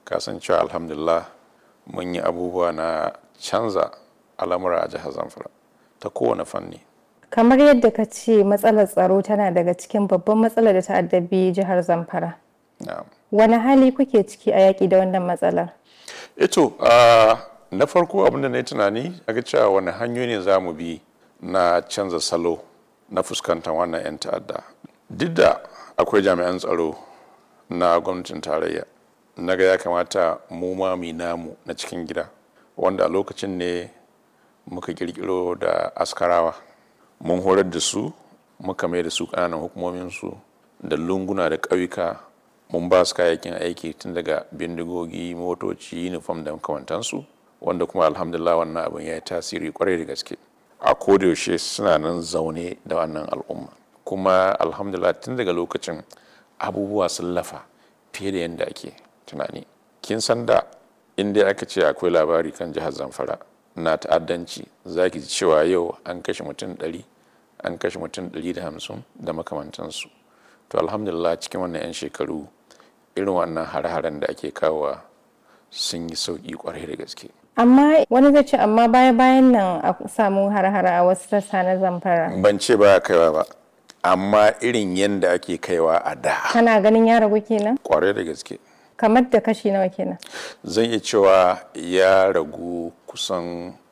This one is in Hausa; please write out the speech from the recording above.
kasancewa alhamdulillah mun yi abubuwa na canza al'amura a jihar zamfara ta kowane fanni kamar yadda ka ce matsalar tsaro tana daga cikin babban matsalar da ta addabi jihar zamfara na'am wani hali kuke ciki a yaƙi da wannan matsalar ito uh, na farko abinda na yi tunani a ga cewa wani hanyoyi ne za mu bi na canza salo na fuskantar wannan 'yan ta'adda duk da akwai jami'an tsaro na gwamnatin tarayya na ga ya kamata mu ma mu namu na cikin gida wanda a lokacin ne muka kirkiro da askarawa mun horar da su muka mai da su ƙananan hukumominsu da lunguna da ƙauyuka mun ba su kayayyakin aiki tun daga bindigogi motoci uniform da makamantansu wanda kuma alhamdulillah wannan abin ya yi tasiri kwarai da gaske a kodayaushe suna nan zaune da wannan al'umma kuma alhamdulillah tun daga lokacin abubuwa sun lafa fiye da yadda ake tunani kin san da inda aka ce akwai labari kan jihar zamfara na ta'addanci za ki ji cewa yau an kashe mutum 100 an kashe mutum 150 da makamantansu to alhamdulillah cikin wannan 'yan shekaru irin wannan hare-haren da ake kawowa sun yi sauƙi kwarai da gaske amma wani zai ce amma baya bayan nan a samu har-hara a wasu sassa na zamfara ban ce ba kaiwa ba amma irin yadda ake kaiwa a da kana ganin ya ragu kenan kwarai da gaske kamar da kashi nawa kenan zan iya cewa ya ragu kusan